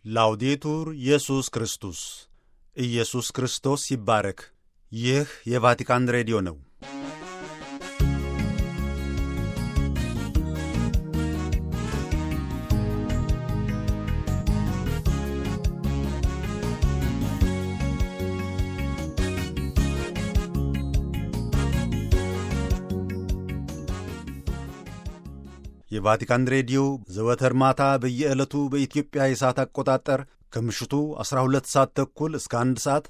ላውዴቱር ኢየሱስ ክርስቶስ ኢየሱስ ክርስቶስ ይባረክ። ይህ የቫቲካን ሬዲዮ ነው። የቫቲካን ሬዲዮ ዘወትር ማታ በየዕለቱ በኢትዮጵያ የሰዓት አቆጣጠር ከምሽቱ 12 ሰዓት ተኩል እስከ 1 ሰዓት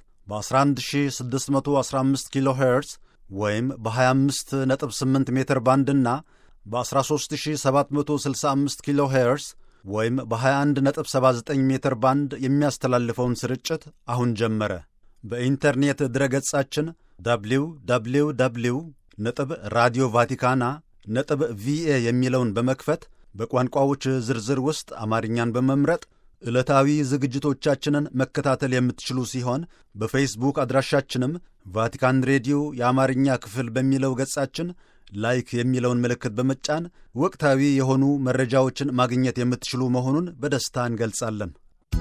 በ11615 ኪሎ ሄርዝ ወይም በ258 ሜትር ባንድና በ13765 ኪሎ ሄርዝ ወይም በ2179 ሜትር ባንድ የሚያስተላልፈውን ስርጭት አሁን ጀመረ። በኢንተርኔት ድረገጻችን ደብሊው ደብሊው ደብሊው ነጥብ ራዲዮ ቫቲካና ነጥብ ቪኤ የሚለውን በመክፈት በቋንቋዎች ዝርዝር ውስጥ አማርኛን በመምረጥ ዕለታዊ ዝግጅቶቻችንን መከታተል የምትችሉ ሲሆን በፌስቡክ አድራሻችንም ቫቲካን ሬዲዮ የአማርኛ ክፍል በሚለው ገጻችን ላይክ የሚለውን ምልክት በመጫን ወቅታዊ የሆኑ መረጃዎችን ማግኘት የምትችሉ መሆኑን በደስታ እንገልጻለን።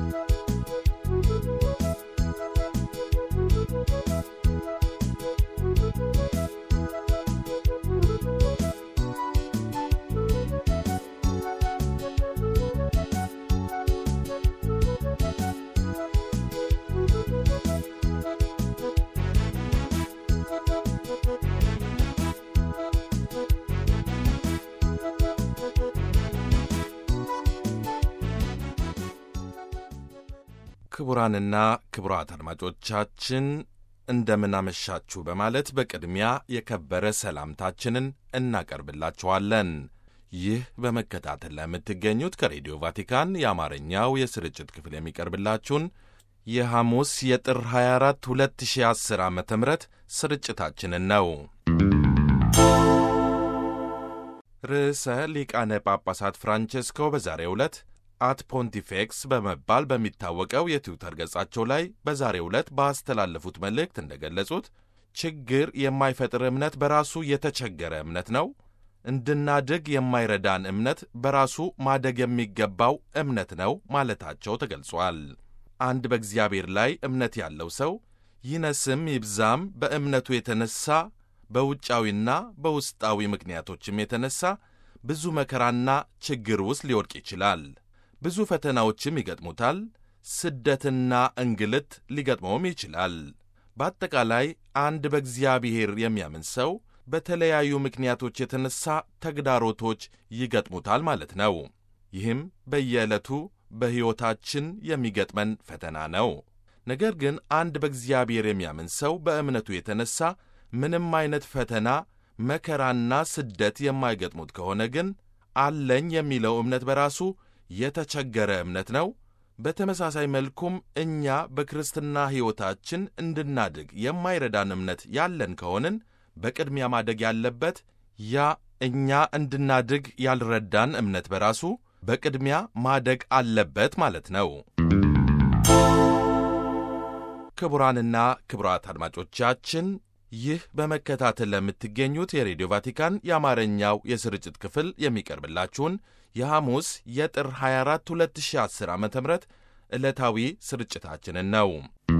ክቡራንና ክቡራት አድማጮቻችን እንደምን አመሻችሁ በማለት በቅድሚያ የከበረ ሰላምታችንን እናቀርብላችኋለን። ይህ በመከታተል ላይ የምትገኙት ከሬዲዮ ቫቲካን የአማርኛው የስርጭት ክፍል የሚቀርብላችሁን የሐሙስ የጥር 24 2010 ዓ ም ስርጭታችንን ነው። ርዕሰ ሊቃነ ጳጳሳት ፍራንቼስኮ በዛሬው ዕለት አት ፖንቲፌክስ በመባል በሚታወቀው የትዊተር ገጻቸው ላይ በዛሬው ዕለት ባስተላለፉት መልእክት እንደገለጹት ችግር የማይፈጥር እምነት በራሱ የተቸገረ እምነት ነው። እንድናድግ የማይረዳን እምነት በራሱ ማደግ የሚገባው እምነት ነው ማለታቸው ተገልጿል። አንድ በእግዚአብሔር ላይ እምነት ያለው ሰው ይነስም ይብዛም በእምነቱ የተነሳ በውጫዊና በውስጣዊ ምክንያቶችም የተነሳ ብዙ መከራና ችግር ውስጥ ሊወድቅ ይችላል። ብዙ ፈተናዎችም ይገጥሙታል። ስደትና እንግልት ሊገጥመውም ይችላል። በአጠቃላይ አንድ በእግዚአብሔር የሚያምን ሰው በተለያዩ ምክንያቶች የተነሳ ተግዳሮቶች ይገጥሙታል ማለት ነው። ይህም በየዕለቱ በሕይወታችን የሚገጥመን ፈተና ነው። ነገር ግን አንድ በእግዚአብሔር የሚያምን ሰው በእምነቱ የተነሳ ምንም አይነት ፈተና፣ መከራና ስደት የማይገጥሙት ከሆነ ግን አለኝ የሚለው እምነት በራሱ የተቸገረ እምነት ነው። በተመሳሳይ መልኩም እኛ በክርስትና ሕይወታችን እንድናድግ የማይረዳን እምነት ያለን ከሆንን በቅድሚያ ማደግ ያለበት ያ እኛ እንድናድግ ያልረዳን እምነት በራሱ በቅድሚያ ማደግ አለበት ማለት ነው። ክቡራንና ክቡራት አድማጮቻችን ይህ በመከታተል ለምትገኙት የሬዲዮ ቫቲካን የአማርኛው የስርጭት ክፍል የሚቀርብላችሁን የሐሙስ የጥር 24 2010 ዓ ም ዕለታዊ ስርጭታችንን ነው።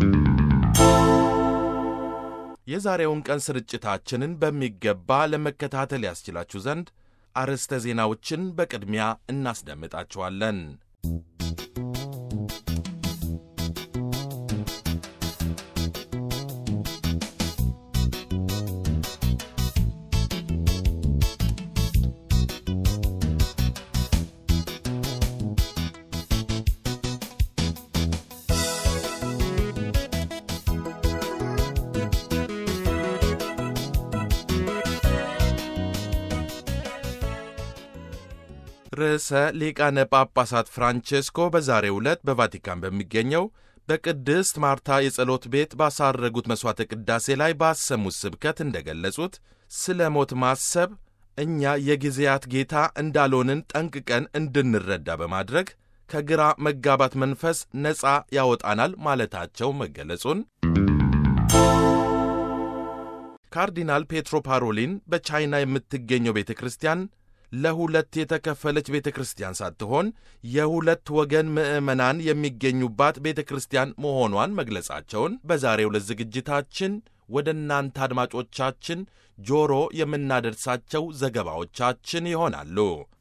የዛሬውን ቀን ስርጭታችንን በሚገባ ለመከታተል ያስችላችሁ ዘንድ አርዕስተ ዜናዎችን በቅድሚያ እናስደምጣችኋለን። ርዕሰ ሊቃነ ጳጳሳት ፍራንቼስኮ በዛሬው ዕለት በቫቲካን በሚገኘው በቅድስት ማርታ የጸሎት ቤት ባሳረጉት መሥዋዕተ ቅዳሴ ላይ ባሰሙት ስብከት እንደገለጹት ስለ ሞት ማሰብ እኛ የጊዜያት ጌታ እንዳልሆንን ጠንቅቀን እንድንረዳ በማድረግ ከግራ መጋባት መንፈስ ነፃ ያወጣናል ማለታቸው መገለጹን ካርዲናል ፔትሮ ፓሮሊን በቻይና የምትገኘው ቤተ ክርስቲያን ለሁለት የተከፈለች ቤተ ክርስቲያን ሳትሆን የሁለት ወገን ምዕመናን የሚገኙባት ቤተ ክርስቲያን መሆኗን መግለጻቸውን በዛሬው ዕለት ዝግጅታችን ወደ እናንተ አድማጮቻችን ጆሮ የምናደርሳቸው ዘገባዎቻችን ይሆናሉ።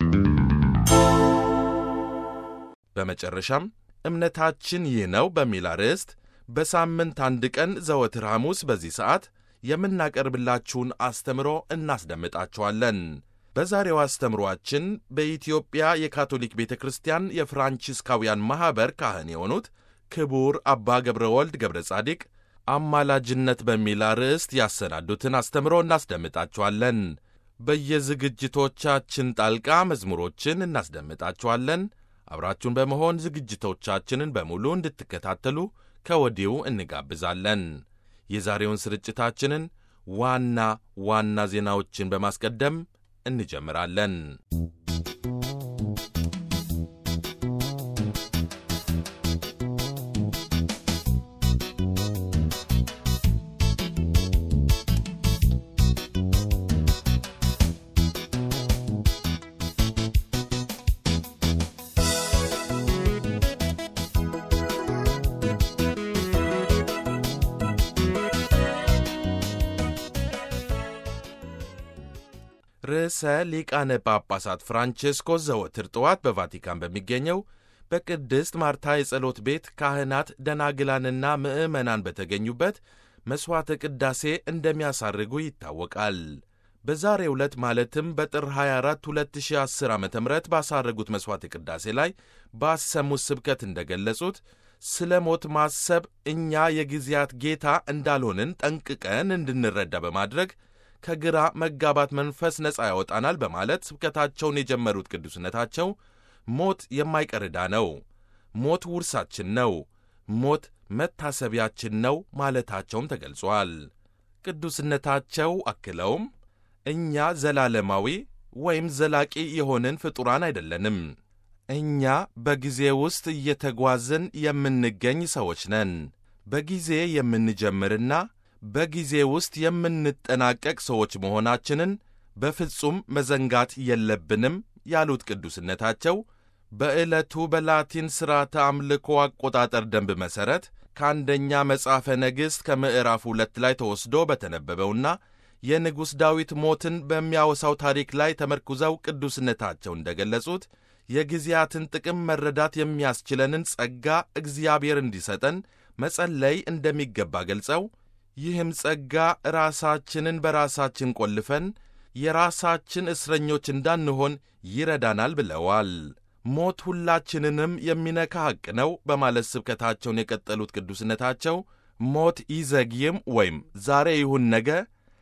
በመጨረሻም እምነታችን ይህ ነው በሚል አርዕስት በሳምንት አንድ ቀን ዘወትር ሐሙስ በዚህ ሰዓት የምናቀርብላችሁን አስተምሮ እናስደምጣችኋለን። በዛሬው አስተምሮአችን በኢትዮጵያ የካቶሊክ ቤተ ክርስቲያን የፍራንቺስካውያን ማኅበር ካህን የሆኑት ክቡር አባ ገብረ ወልድ ገብረ ጻዲቅ አማላጅነት በሚል አርዕስት ያሰናዱትን አስተምሮ እናስደምጣችኋለን። በየዝግጅቶቻችን ጣልቃ መዝሙሮችን እናስደምጣችኋለን። አብራችሁን በመሆን ዝግጅቶቻችንን በሙሉ እንድትከታተሉ ከወዲሁ እንጋብዛለን። የዛሬውን ስርጭታችንን ዋና ዋና ዜናዎችን በማስቀደም እንጀምራለን። ርዕሰ ሊቃነ ጳጳሳት ፍራንቼስኮስ ዘወትር ጠዋት በቫቲካን በሚገኘው በቅድስት ማርታ የጸሎት ቤት ካህናት ደናግላንና ምዕመናን በተገኙበት መሥዋዕተ ቅዳሴ እንደሚያሳርጉ ይታወቃል። በዛሬው ዕለት ማለትም በጥር 24 2010 ዓ ም ባሳረጉት መሥዋዕተ ቅዳሴ ላይ ባሰሙት ስብከት እንደገለጹት ስለ ሞት ማሰብ እኛ የጊዜያት ጌታ እንዳልሆንን ጠንቅቀን እንድንረዳ በማድረግ ከግራ መጋባት መንፈስ ነፃ ያወጣናል በማለት ስብከታቸውን የጀመሩት ቅዱስነታቸው ሞት የማይቀር ዕዳ ነው፣ ሞት ውርሳችን ነው፣ ሞት መታሰቢያችን ነው ማለታቸውም ተገልጿል። ቅዱስነታቸው አክለውም እኛ ዘላለማዊ ወይም ዘላቂ የሆንን ፍጡራን አይደለንም። እኛ በጊዜ ውስጥ እየተጓዝን የምንገኝ ሰዎች ነን። በጊዜ የምንጀምርና በጊዜ ውስጥ የምንጠናቀቅ ሰዎች መሆናችንን በፍጹም መዘንጋት የለብንም ያሉት ቅዱስነታቸው በዕለቱ በላቲን ሥርዓተ አምልኮ አቆጣጠር ደንብ መሠረት ከአንደኛ መጽሐፈ ነገሥት ከምዕራፍ ሁለት ላይ ተወስዶ በተነበበውና የንጉሥ ዳዊት ሞትን በሚያወሳው ታሪክ ላይ ተመርኩዘው ቅዱስነታቸው እንደገለጹት የጊዜያትን ጥቅም መረዳት የሚያስችለንን ጸጋ እግዚአብሔር እንዲሰጠን መጸለይ እንደሚገባ ገልጸው ይህም ጸጋ ራሳችንን በራሳችን ቆልፈን የራሳችን እስረኞች እንዳንሆን ይረዳናል ብለዋል። ሞት ሁላችንንም የሚነካ ሐቅ ነው በማለት ስብከታቸውን የቀጠሉት ቅዱስነታቸው ሞት ይዘግይም ወይም ዛሬ ይሁን ነገ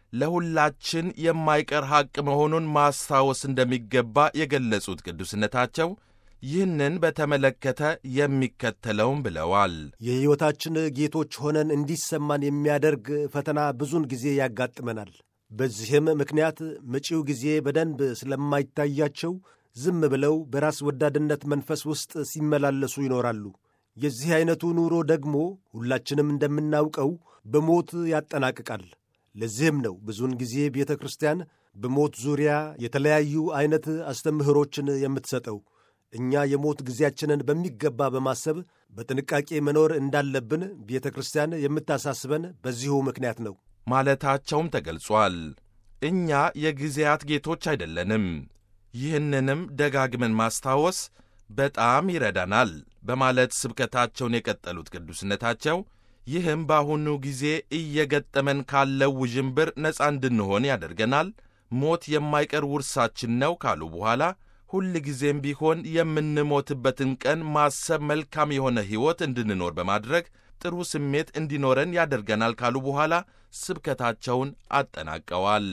ለሁላችን የማይቀር ሐቅ መሆኑን ማስታወስ እንደሚገባ የገለጹት ቅዱስነታቸው ይህንን በተመለከተ የሚከተለውም ብለዋል። የሕይወታችን ጌቶች ሆነን እንዲሰማን የሚያደርግ ፈተና ብዙውን ጊዜ ያጋጥመናል። በዚህም ምክንያት መጪው ጊዜ በደንብ ስለማይታያቸው ዝም ብለው በራስ ወዳድነት መንፈስ ውስጥ ሲመላለሱ ይኖራሉ። የዚህ ዐይነቱ ኑሮ ደግሞ ሁላችንም እንደምናውቀው በሞት ያጠናቅቃል። ለዚህም ነው ብዙውን ጊዜ ቤተ ክርስቲያን በሞት ዙሪያ የተለያዩ ዐይነት አስተምህሮችን የምትሰጠው። እኛ የሞት ጊዜያችንን በሚገባ በማሰብ በጥንቃቄ መኖር እንዳለብን ቤተ ክርስቲያን የምታሳስበን በዚሁ ምክንያት ነው ማለታቸውም ተገልጿል። እኛ የጊዜያት ጌቶች አይደለንም። ይህንንም ደጋግመን ማስታወስ በጣም ይረዳናል በማለት ስብከታቸውን የቀጠሉት ቅዱስነታቸው ይህም በአሁኑ ጊዜ እየገጠመን ካለው ውዥንብር ነፃ እንድንሆን ያደርገናል። ሞት የማይቀር ውርሳችን ነው ካሉ በኋላ ሁል ጊዜም ቢሆን የምንሞትበትን ቀን ማሰብ መልካም የሆነ ሕይወት እንድንኖር በማድረግ ጥሩ ስሜት እንዲኖረን ያደርገናል ካሉ በኋላ ስብከታቸውን አጠናቀዋል።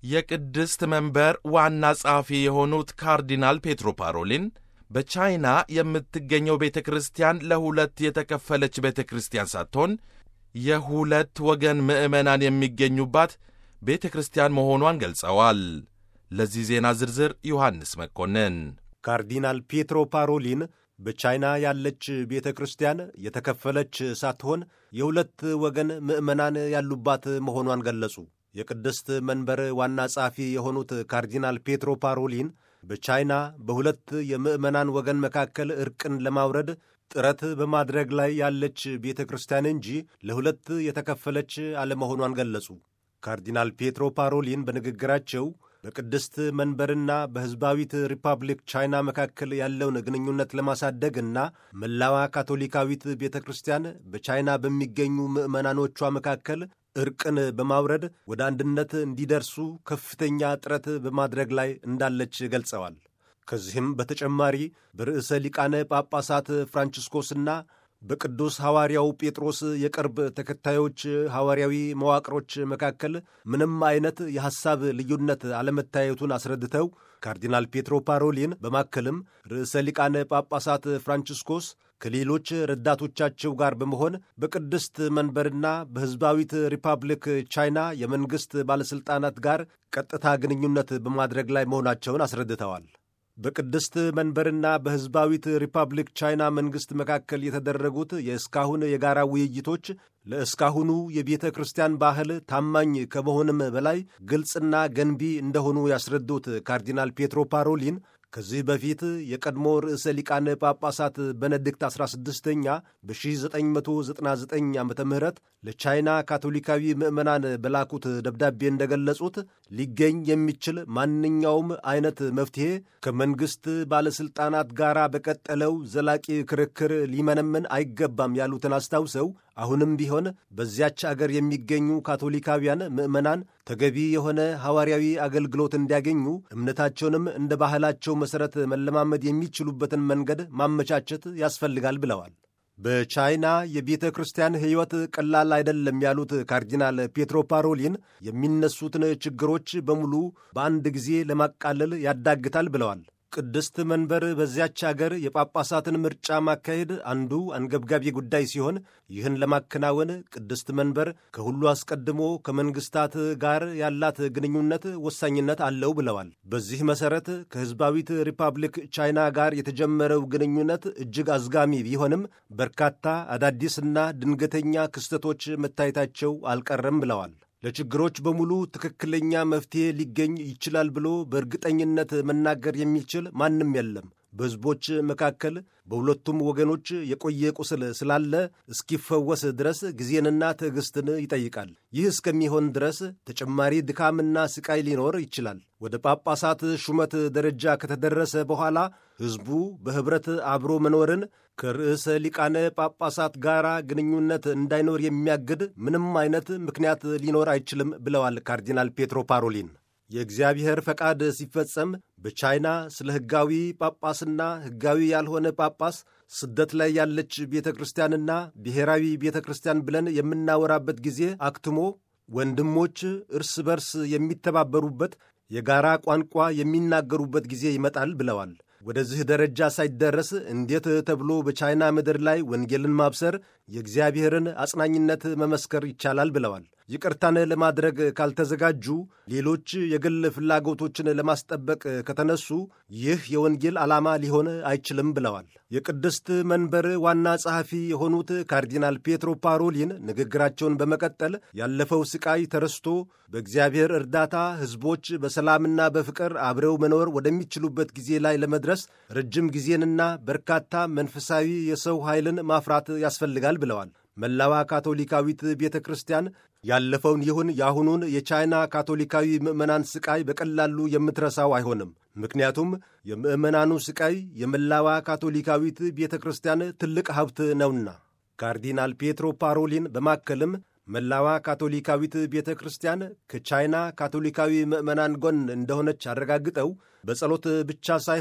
የቅድስት መንበር ዋና ጸሐፊ የሆኑት ካርዲናል ፔትሮ ፓሮሊን በቻይና የምትገኘው ቤተ ክርስቲያን ለሁለት የተከፈለች ቤተ ክርስቲያን ሳትሆን የሁለት ወገን ምዕመናን የሚገኙባት ቤተ ክርስቲያን መሆኗን ገልጸዋል። ለዚህ ዜና ዝርዝር ዮሐንስ መኮንን። ካርዲናል ፔትሮ ፓሮሊን በቻይና ያለች ቤተ ክርስቲያን የተከፈለች ሳትሆን የሁለት ወገን ምዕመናን ያሉባት መሆኗን ገለጹ። የቅድስት መንበር ዋና ጸሐፊ የሆኑት ካርዲናል ፔትሮ ፓሮሊን በቻይና በሁለት የምዕመናን ወገን መካከል እርቅን ለማውረድ ጥረት በማድረግ ላይ ያለች ቤተ ክርስቲያን እንጂ ለሁለት የተከፈለች አለመሆኗን ገለጹ። ካርዲናል ፔትሮ ፓሮሊን በንግግራቸው በቅድስት መንበርና በሕዝባዊት ሪፐብሊክ ቻይና መካከል ያለውን ግንኙነት ለማሳደግና መላዋ ካቶሊካዊት ቤተ ክርስቲያን በቻይና በሚገኙ ምዕመናኖቿ መካከል እርቅን በማውረድ ወደ አንድነት እንዲደርሱ ከፍተኛ ጥረት በማድረግ ላይ እንዳለች ገልጸዋል። ከዚህም በተጨማሪ በርዕሰ ሊቃነ ጳጳሳት ፍራንቺስኮስና በቅዱስ ሐዋርያው ጴጥሮስ የቅርብ ተከታዮች ሐዋርያዊ መዋቅሮች መካከል ምንም አይነት የሐሳብ ልዩነት አለመታየቱን አስረድተው ካርዲናል ፔትሮ ፓሮሊን በማከልም ርዕሰ ሊቃነ ጳጳሳት ፍራንቺስኮስ ከሌሎች ረዳቶቻቸው ጋር በመሆን በቅድስት መንበርና በሕዝባዊት ሪፐብሊክ ቻይና የመንግሥት ባለሥልጣናት ጋር ቀጥታ ግንኙነት በማድረግ ላይ መሆናቸውን አስረድተዋል። በቅድስት መንበርና በሕዝባዊት ሪፐብሊክ ቻይና መንግሥት መካከል የተደረጉት የእስካሁን የጋራ ውይይቶች ለእስካሁኑ የቤተ ክርስቲያን ባህል ታማኝ ከመሆንም በላይ ግልጽና ገንቢ እንደሆኑ ያስረዱት ካርዲናል ፔትሮ ፓሮሊን ከዚህ በፊት የቀድሞ ርዕሰ ሊቃነ ጳጳሳት በነድክት 16ኛ በ1999 ዓ ም ለቻይና ካቶሊካዊ ምዕመናን በላኩት ደብዳቤ እንደገለጹት ሊገኝ የሚችል ማንኛውም አይነት መፍትሔ ከመንግሥት ባለሥልጣናት ጋር በቀጠለው ዘላቂ ክርክር ሊመነምን አይገባም ያሉትን አስታውሰው አሁንም ቢሆን በዚያች አገር የሚገኙ ካቶሊካውያን ምዕመናን ተገቢ የሆነ ሐዋርያዊ አገልግሎት እንዲያገኙ እምነታቸውንም እንደ ባህላቸው መሠረት መለማመድ የሚችሉበትን መንገድ ማመቻቸት ያስፈልጋል ብለዋል። በቻይና የቤተ ክርስቲያን ሕይወት ቀላል አይደለም ያሉት ካርዲናል ፔትሮ ፓሮሊን የሚነሱትን ችግሮች በሙሉ በአንድ ጊዜ ለማቃለል ያዳግታል ብለዋል። ቅድስት መንበር በዚያች አገር የጳጳሳትን ምርጫ ማካሄድ አንዱ አንገብጋቢ ጉዳይ ሲሆን ይህን ለማከናወን ቅድስት መንበር ከሁሉ አስቀድሞ ከመንግስታት ጋር ያላት ግንኙነት ወሳኝነት አለው ብለዋል። በዚህ መሰረት ከሕዝባዊት ሪፐብሊክ ቻይና ጋር የተጀመረው ግንኙነት እጅግ አዝጋሚ ቢሆንም በርካታ አዳዲስና ድንገተኛ ክስተቶች መታየታቸው አልቀረም ብለዋል። ለችግሮች በሙሉ ትክክለኛ መፍትሔ ሊገኝ ይችላል ብሎ በእርግጠኝነት መናገር የሚችል ማንም የለም። በሕዝቦች መካከል በሁለቱም ወገኖች የቆየ ቁስል ስላለ እስኪፈወስ ድረስ ጊዜንና ትዕግስትን ይጠይቃል። ይህ እስከሚሆን ድረስ ተጨማሪ ድካምና ስቃይ ሊኖር ይችላል። ወደ ጳጳሳት ሹመት ደረጃ ከተደረሰ በኋላ ሕዝቡ በኅብረት አብሮ መኖርን ከርዕሰ ሊቃነ ጳጳሳት ጋር ግንኙነት እንዳይኖር የሚያግድ ምንም አይነት ምክንያት ሊኖር አይችልም ብለዋል ካርዲናል ፔትሮ ፓሮሊን። የእግዚአብሔር ፈቃድ ሲፈጸም በቻይና ስለ ሕጋዊ ጳጳስና ሕጋዊ ያልሆነ ጳጳስ ስደት ላይ ያለች ቤተ ክርስቲያንና ብሔራዊ ቤተ ክርስቲያን ብለን የምናወራበት ጊዜ አክትሞ ወንድሞች እርስ በርስ የሚተባበሩበት የጋራ ቋንቋ የሚናገሩበት ጊዜ ይመጣል ብለዋል። ወደዚህ ደረጃ ሳይደረስ እንዴት ተብሎ በቻይና ምድር ላይ ወንጌልን ማብሰር የእግዚአብሔርን አጽናኝነት መመስከር ይቻላል ብለዋል። ይቅርታን ለማድረግ ካልተዘጋጁ፣ ሌሎች የግል ፍላጎቶችን ለማስጠበቅ ከተነሱ ይህ የወንጌል ዓላማ ሊሆን አይችልም ብለዋል። የቅድስት መንበር ዋና ጸሐፊ የሆኑት ካርዲናል ፔትሮ ፓሮሊን ንግግራቸውን በመቀጠል ያለፈው ስቃይ ተረስቶ በእግዚአብሔር እርዳታ ሕዝቦች በሰላምና በፍቅር አብረው መኖር ወደሚችሉበት ጊዜ ላይ ለመድረስ ረጅም ጊዜንና በርካታ መንፈሳዊ የሰው ኃይልን ማፍራት ያስፈልጋል ብለዋል። መላዋ ካቶሊካዊት ቤተ ክርስቲያን ያለፈውን ይሁን የአሁኑን የቻይና ካቶሊካዊ ምዕመናን ስቃይ በቀላሉ የምትረሳው አይሆንም። ምክንያቱም የምዕመናኑ ስቃይ የመላዋ ካቶሊካዊት ቤተ ክርስቲያን ትልቅ ሀብት ነውና። ካርዲናል ፔትሮ ፓሮሊን በማከልም መላዋ ካቶሊካዊት ቤተ ክርስቲያን ከቻይና ካቶሊካዊ ምዕመናን ጎን እንደሆነች አረጋግጠው በጸሎት ብቻ ሳይሆን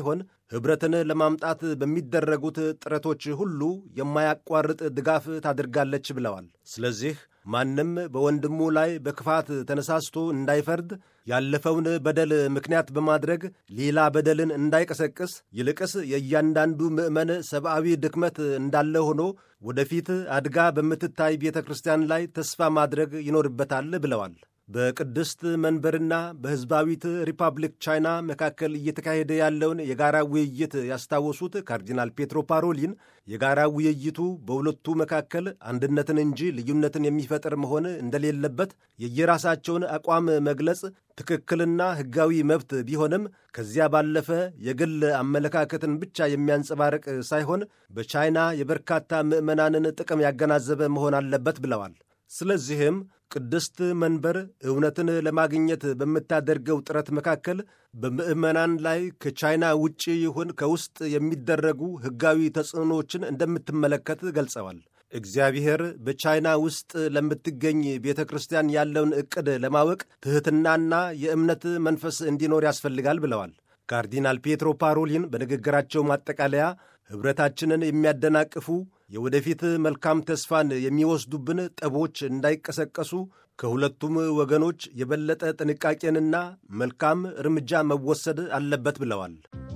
ኅብረትን ለማምጣት በሚደረጉት ጥረቶች ሁሉ የማያቋርጥ ድጋፍ ታደርጋለች ብለዋል። ስለዚህ ማንም በወንድሙ ላይ በክፋት ተነሳስቶ እንዳይፈርድ ያለፈውን በደል ምክንያት በማድረግ ሌላ በደልን እንዳይቀሰቅስ ይልቅስ የእያንዳንዱ ምዕመን ሰብአዊ ድክመት እንዳለ ሆኖ ወደፊት አድጋ በምትታይ ቤተ ክርስቲያን ላይ ተስፋ ማድረግ ይኖርበታል ብለዋል። በቅድስት መንበርና በሕዝባዊት ሪፐብሊክ ቻይና መካከል እየተካሄደ ያለውን የጋራ ውይይት ያስታወሱት ካርዲናል ፔትሮ ፓሮሊን የጋራ ውይይቱ በሁለቱ መካከል አንድነትን እንጂ ልዩነትን የሚፈጥር መሆን እንደሌለበት የየራሳቸውን አቋም መግለጽ ትክክልና ሕጋዊ መብት ቢሆንም ከዚያ ባለፈ የግል አመለካከትን ብቻ የሚያንጸባርቅ ሳይሆን በቻይና የበርካታ ምዕመናንን ጥቅም ያገናዘበ መሆን አለበት ብለዋል። ስለዚህም ቅድስት መንበር እውነትን ለማግኘት በምታደርገው ጥረት መካከል በምዕመናን ላይ ከቻይና ውጭ ይሁን ከውስጥ የሚደረጉ ሕጋዊ ተጽዕኖዎችን እንደምትመለከት ገልጸዋል። እግዚአብሔር በቻይና ውስጥ ለምትገኝ ቤተ ክርስቲያን ያለውን ዕቅድ ለማወቅ ትሕትናና የእምነት መንፈስ እንዲኖር ያስፈልጋል ብለዋል። ካርዲናል ፔትሮ ፓሮሊን በንግግራቸው ማጠቃለያ ኅብረታችንን የሚያደናቅፉ የወደፊት መልካም ተስፋን የሚወስዱብን ጠቦች እንዳይቀሰቀሱ ከሁለቱም ወገኖች የበለጠ ጥንቃቄንና መልካም እርምጃ መወሰድ አለበት ብለዋል።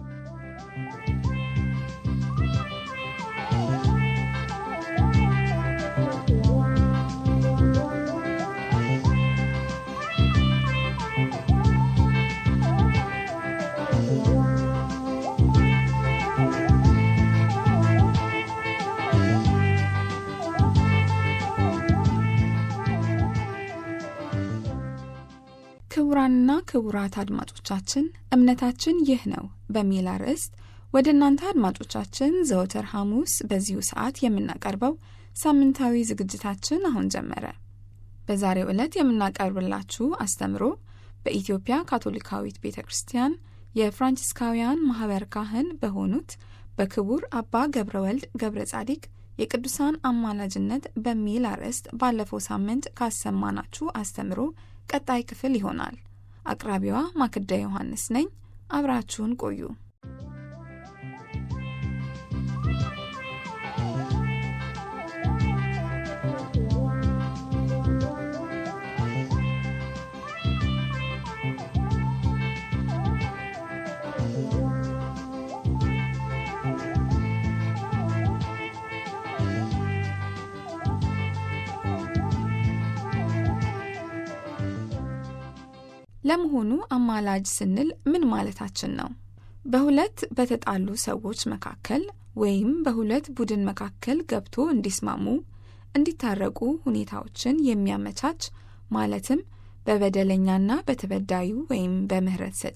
ክቡራንና ክቡራት አድማጮቻችን እምነታችን ይህ ነው በሚል አርዕስት ወደ እናንተ አድማጮቻችን ዘወትር ሐሙስ በዚሁ ሰዓት የምናቀርበው ሳምንታዊ ዝግጅታችን አሁን ጀመረ። በዛሬው ዕለት የምናቀርብላችሁ አስተምሮ በኢትዮጵያ ካቶሊካዊት ቤተ ክርስቲያን የፍራንቺስካውያን ማኅበር ካህን በሆኑት በክቡር አባ ገብረ ወልድ ገብረ ጻዲቅ የቅዱሳን አማላጅነት በሚል አርዕስት ባለፈው ሳምንት ካሰማናችሁ አስተምሮ ቀጣይ ክፍል ይሆናል። አቅራቢዋ ማክዳ ዮሐንስ ነኝ። አብራችሁን ቆዩ። ለመሆኑ አማላጅ ስንል ምን ማለታችን ነው? በሁለት በተጣሉ ሰዎች መካከል ወይም በሁለት ቡድን መካከል ገብቶ እንዲስማሙ፣ እንዲታረቁ ሁኔታዎችን የሚያመቻች ማለትም በበደለኛና በተበዳዩ ወይም በምህረት ሰጪ፣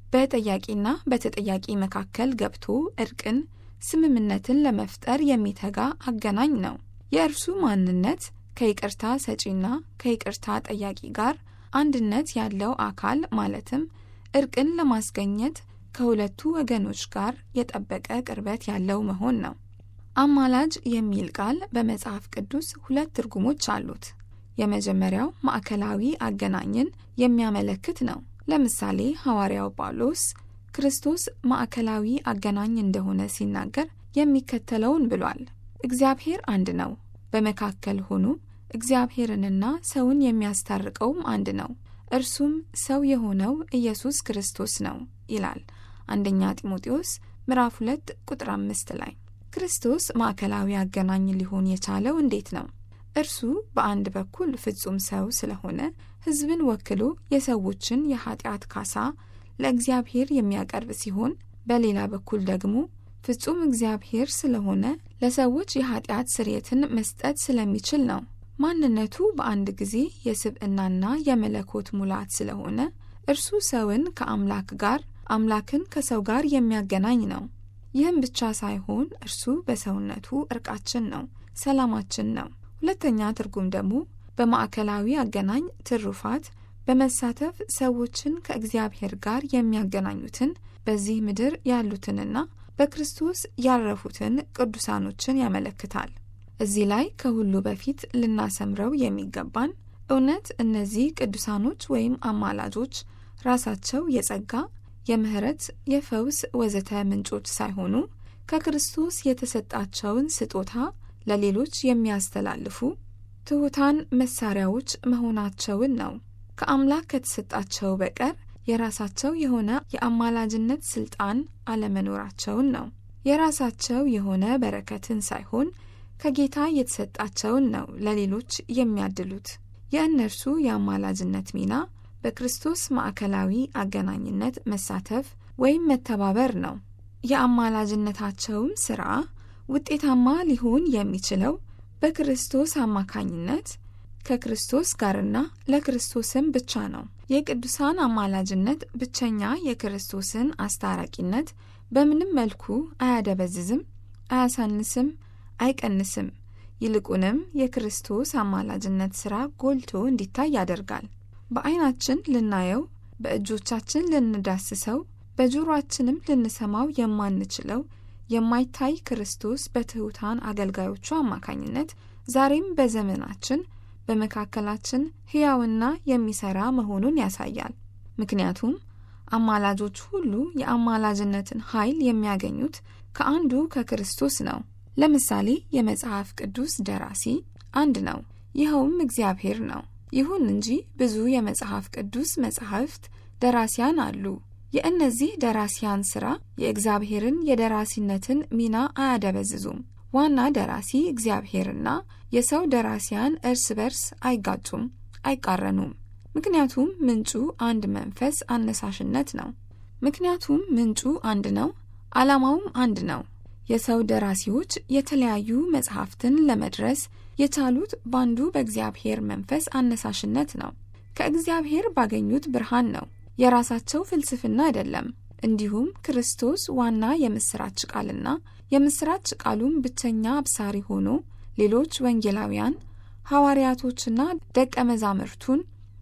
በጠያቂና በተጠያቂ መካከል ገብቶ እርቅን፣ ስምምነትን ለመፍጠር የሚተጋ አገናኝ ነው። የእርሱ ማንነት ከይቅርታ ሰጪና ከይቅርታ ጠያቂ ጋር አንድነት ያለው አካል ማለትም እርቅን ለማስገኘት ከሁለቱ ወገኖች ጋር የጠበቀ ቅርበት ያለው መሆን ነው። አማላጅ የሚል ቃል በመጽሐፍ ቅዱስ ሁለት ትርጉሞች አሉት። የመጀመሪያው ማዕከላዊ አገናኝን የሚያመለክት ነው። ለምሳሌ ሐዋርያው ጳውሎስ ክርስቶስ ማዕከላዊ አገናኝ እንደሆነ ሲናገር የሚከተለውን ብሏል። እግዚአብሔር አንድ ነው፣ በመካከል ሆኖ እግዚአብሔርንና ሰውን የሚያስታርቀውም አንድ ነው፣ እርሱም ሰው የሆነው ኢየሱስ ክርስቶስ ነው ይላል አንደኛ ጢሞቴዎስ ምዕራፍ 2 ቁጥር 5 ላይ። ክርስቶስ ማዕከላዊ አገናኝ ሊሆን የቻለው እንዴት ነው? እርሱ በአንድ በኩል ፍጹም ሰው ስለሆነ ሕዝብን ወክሎ የሰዎችን የኃጢአት ካሳ ለእግዚአብሔር የሚያቀርብ ሲሆን፣ በሌላ በኩል ደግሞ ፍጹም እግዚአብሔር ስለሆነ ለሰዎች የኃጢአት ስርየትን መስጠት ስለሚችል ነው። ማንነቱ በአንድ ጊዜ የስብዕናና የመለኮት ሙላት ስለሆነ እርሱ ሰውን ከአምላክ ጋር አምላክን ከሰው ጋር የሚያገናኝ ነው። ይህም ብቻ ሳይሆን እርሱ በሰውነቱ እርቃችን ነው፣ ሰላማችን ነው። ሁለተኛ ትርጉም ደግሞ በማዕከላዊ አገናኝ ትሩፋት በመሳተፍ ሰዎችን ከእግዚአብሔር ጋር የሚያገናኙትን በዚህ ምድር ያሉትንና በክርስቶስ ያረፉትን ቅዱሳኖችን ያመለክታል። እዚህ ላይ ከሁሉ በፊት ልናሰምረው የሚገባን እውነት እነዚህ ቅዱሳኖች ወይም አማላጆች ራሳቸው የጸጋ የምህረት፣ የፈውስ ወዘተ ምንጮች ሳይሆኑ ከክርስቶስ የተሰጣቸውን ስጦታ ለሌሎች የሚያስተላልፉ ትሑታን መሳሪያዎች መሆናቸውን ነው። ከአምላክ ከተሰጣቸው በቀር የራሳቸው የሆነ የአማላጅነት ስልጣን አለመኖራቸውን ነው። የራሳቸው የሆነ በረከትን ሳይሆን ከጌታ የተሰጣቸውን ነው ለሌሎች የሚያድሉት። የእነርሱ የአማላጅነት ሚና በክርስቶስ ማዕከላዊ አገናኝነት መሳተፍ ወይም መተባበር ነው። የአማላጅነታቸውም ሥራ ውጤታማ ሊሆን የሚችለው በክርስቶስ አማካኝነት ከክርስቶስ ጋርና ለክርስቶስም ብቻ ነው። የቅዱሳን አማላጅነት ብቸኛ የክርስቶስን አስታራቂነት በምንም መልኩ አያደበዝዝም፣ አያሳንስም፣ አይቀንስም። ይልቁንም የክርስቶስ አማላጅነት ሥራ ጎልቶ እንዲታይ ያደርጋል። በዓይናችን ልናየው፣ በእጆቻችን ልንዳስሰው፣ በጆሮአችንም ልንሰማው የማንችለው የማይታይ ክርስቶስ በትሑታን አገልጋዮቹ አማካኝነት ዛሬም በዘመናችን በመካከላችን ሕያውና የሚሠራ መሆኑን ያሳያል። ምክንያቱም አማላጆች ሁሉ የአማላጅነትን ኃይል የሚያገኙት ከአንዱ ከክርስቶስ ነው። ለምሳሌ የመጽሐፍ ቅዱስ ደራሲ አንድ ነው፣ ይኸውም እግዚአብሔር ነው። ይሁን እንጂ ብዙ የመጽሐፍ ቅዱስ መጻሕፍት ደራሲያን አሉ። የእነዚህ ደራሲያን ሥራ የእግዚአብሔርን የደራሲነትን ሚና አያደበዝዙም። ዋና ደራሲ እግዚአብሔርና የሰው ደራሲያን እርስ በርስ አይጋጩም፣ አይቃረኑም። ምክንያቱም ምንጩ አንድ መንፈስ አነሳሽነት ነው። ምክንያቱም ምንጩ አንድ ነው፣ ዓላማውም አንድ ነው። የሰው ደራሲዎች የተለያዩ መጽሐፍትን ለመድረስ የቻሉት ባንዱ በእግዚአብሔር መንፈስ አነሳሽነት ነው። ከእግዚአብሔር ባገኙት ብርሃን ነው። የራሳቸው ፍልስፍና አይደለም። እንዲሁም ክርስቶስ ዋና የምስራች ቃልና የምስራች ቃሉም ብቸኛ አብሳሪ ሆኖ ሌሎች ወንጌላውያን ሐዋርያቶችና ደቀ መዛሙርቱን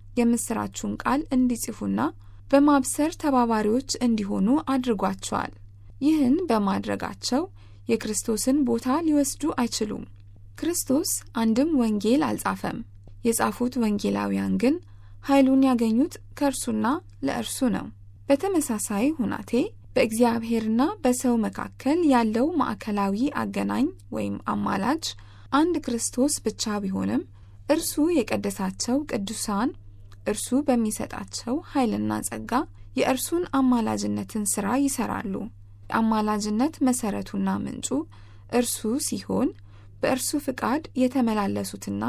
የምስራቹን ቃል እንዲጽፉና በማብሰር ተባባሪዎች እንዲሆኑ አድርጓቸዋል። ይህን በማድረጋቸው የክርስቶስን ቦታ ሊወስዱ አይችሉም። ክርስቶስ አንድም ወንጌል አልጻፈም። የጻፉት ወንጌላውያን ግን ኃይሉን ያገኙት ከእርሱና ለእርሱ ነው። በተመሳሳይ ሁናቴ በእግዚአብሔርና በሰው መካከል ያለው ማዕከላዊ አገናኝ ወይም አማላጅ አንድ ክርስቶስ ብቻ ቢሆንም እርሱ የቀደሳቸው ቅዱሳን እርሱ በሚሰጣቸው ኃይልና ጸጋ የእርሱን አማላጅነትን ሥራ ይሰራሉ። የአማላጅነት መሠረቱና ምንጩ እርሱ ሲሆን በእርሱ ፍቃድ የተመላለሱትና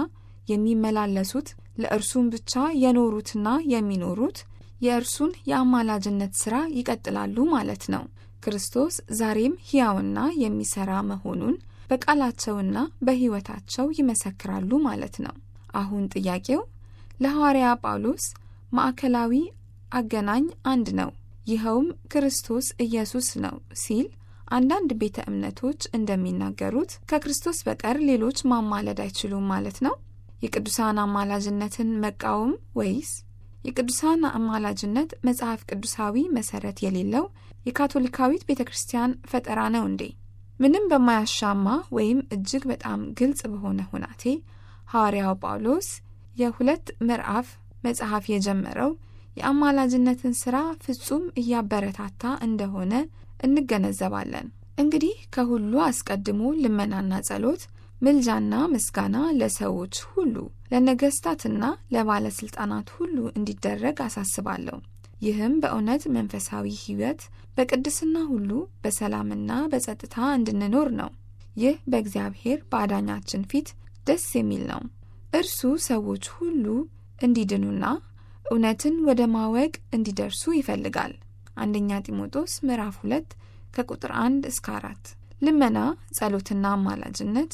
የሚመላለሱት ለእርሱም ብቻ የኖሩትና የሚኖሩት የእርሱን የአማላጅነት ሥራ ይቀጥላሉ ማለት ነው። ክርስቶስ ዛሬም ሕያውና የሚሠራ መሆኑን በቃላቸውና በሕይወታቸው ይመሰክራሉ ማለት ነው። አሁን ጥያቄው ለሐዋርያ ጳውሎስ ማዕከላዊ አገናኝ አንድ ነው፣ ይኸውም ክርስቶስ ኢየሱስ ነው ሲል አንዳንድ ቤተ እምነቶች እንደሚናገሩት ከክርስቶስ በቀር ሌሎች ማማለድ አይችሉም ማለት ነው። የቅዱሳን አማላጅነትን መቃወም ወይስ የቅዱሳን አማላጅነት መጽሐፍ ቅዱሳዊ መሰረት የሌለው የካቶሊካዊት ቤተ ክርስቲያን ፈጠራ ነው እንዴ? ምንም በማያሻማ ወይም እጅግ በጣም ግልጽ በሆነ ሁናቴ ሐዋርያው ጳውሎስ የሁለት ምዕራፍ መጽሐፍ የጀመረው የአማላጅነትን ሥራ ፍጹም እያበረታታ እንደሆነ እንገነዘባለን። እንግዲህ ከሁሉ አስቀድሞ ልመናና ጸሎት ምልጃና ምስጋና ለሰዎች ሁሉ ለነገስታትና ለባለስልጣናት ሁሉ እንዲደረግ አሳስባለሁ። ይህም በእውነት መንፈሳዊ ሕይወት በቅድስና ሁሉ በሰላምና በጸጥታ እንድንኖር ነው። ይህ በእግዚአብሔር በአዳኛችን ፊት ደስ የሚል ነው። እርሱ ሰዎች ሁሉ እንዲድኑና እውነትን ወደ ማወቅ እንዲደርሱ ይፈልጋል። አንደኛ ጢሞቴዎስ ምዕራፍ 2 ከቁጥር 1 እስከ 4። ልመና፣ ጸሎትና አማላጅነት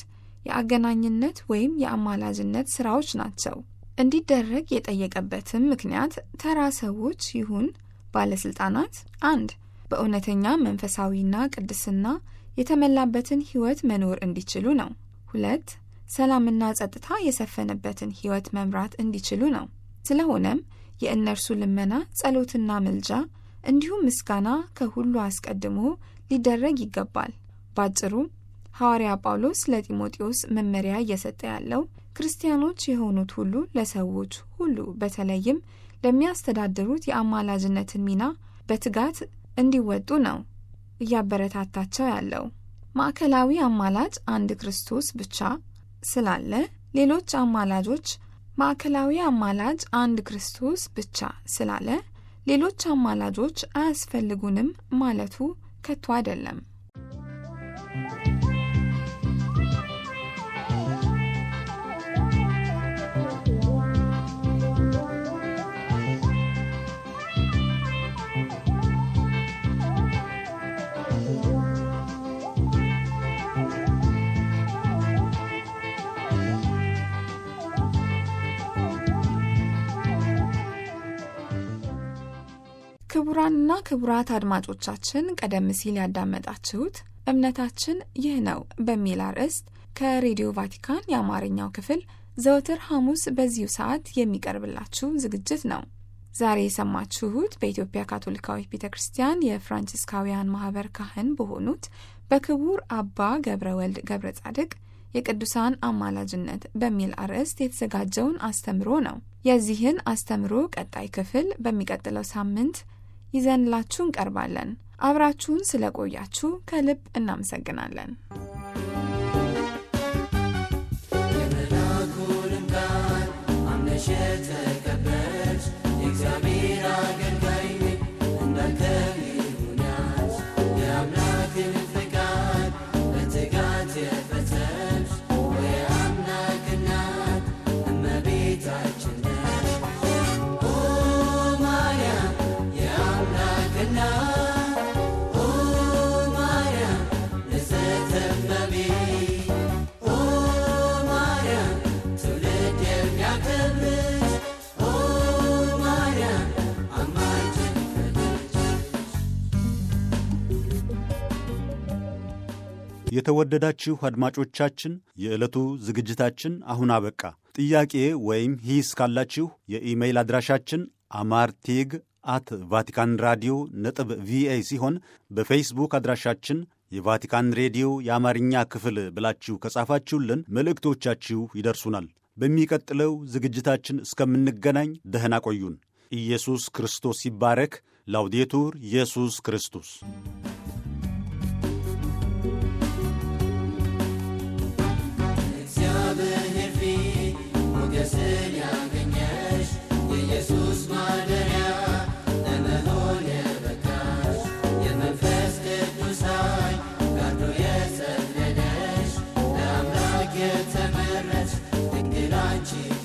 የአገናኝነት ወይም የአማላጅነት ስራዎች ናቸው። እንዲደረግ የጠየቀበትም ምክንያት ተራ ሰዎች ይሁን ባለስልጣናት፣ አንድ በእውነተኛ መንፈሳዊና ቅድስና የተመላበትን ሕይወት መኖር እንዲችሉ ነው። ሁለት ሰላምና ጸጥታ የሰፈነበትን ሕይወት መምራት እንዲችሉ ነው። ስለሆነም የእነርሱ ልመና፣ ጸሎትና ምልጃ እንዲሁም ምስጋና ከሁሉ አስቀድሞ ሊደረግ ይገባል። ባጭሩ ሐዋርያ ጳውሎስ ለጢሞቴዎስ መመሪያ እየሰጠ ያለው ክርስቲያኖች የሆኑት ሁሉ ለሰዎች ሁሉ በተለይም ለሚያስተዳድሩት የአማላጅነትን ሚና በትጋት እንዲወጡ ነው እያበረታታቸው ያለው። ማዕከላዊ አማላጭ አንድ ክርስቶስ ብቻ ስላለ ሌሎች አማላጆች ማዕከላዊ አማላጭ አንድ ክርስቶስ ብቻ ስላለ ሌሎች አማላጆች አያስፈልጉንም ማለቱ ከቶ አይደለም። ክቡራንና ክቡራት አድማጮቻችን ቀደም ሲል ያዳመጣችሁት እምነታችን ይህ ነው በሚል አርዕስት ከሬዲዮ ቫቲካን የአማርኛው ክፍል ዘወትር ሐሙስ በዚሁ ሰዓት የሚቀርብላችሁ ዝግጅት ነው። ዛሬ የሰማችሁት በኢትዮጵያ ካቶሊካዊት ቤተ ክርስቲያን የፍራንቺስካውያን ማህበር ካህን በሆኑት በክቡር አባ ገብረ ወልድ ገብረ ጻድቅ የቅዱሳን አማላጅነት በሚል አርዕስት የተዘጋጀውን አስተምሮ ነው። የዚህን አስተምሮ ቀጣይ ክፍል በሚቀጥለው ሳምንት ይዘንላችሁ እንቀርባለን። አብራችሁን ስለቆያችሁ ከልብ እናመሰግናለን። የመልአኩንም ቃል አምነሽ የተቀበልሽ የእግዚአብሔር አገልጋይ ነኝ እንዳንተ ይሁንሽ። የአምላክን ፍቃድ በትጋት የፈጸምሽ የአምላክ እናት እመቤታችን ነሽ። ኦ ማርያም የአምላክ እናት ኦ ማርያም ንጽሕት እመቤት ኦ ማርያም ትውልድ የሚያከብርሽ ኦ ማርያም አማላጅን ፈልግሽ የተወደዳችሁ አድማጮቻችን የዕለቱ ዝግጅታችን አሁን አበቃ። ጥያቄ ወይም ሂስ ካላችሁ የኢሜይል አድራሻችን አማርቴግ አት ቫቲካን ራዲዮ ነጥብ ቪኦኤ ሲሆን በፌስቡክ አድራሻችን የቫቲካን ሬዲዮ የአማርኛ ክፍል ብላችሁ ከጻፋችሁልን መልእክቶቻችሁ ይደርሱናል። በሚቀጥለው ዝግጅታችን እስከምንገናኝ ደህና ቆዩን። ኢየሱስ ክርስቶስ ይባረክ። ላውዴቱር ኢየሱስ ክርስቶስ እግዚአብሔር ፊት ሞገስን ያገኘሽ የኢየሱስ ማደሪያ ለመሆን የበቃሽ የመንፈስ ቅዱስ ኃይል ጋርዶ የጸለለሽ ለአምላክ የተመረጥሽ ድንግል አንቺ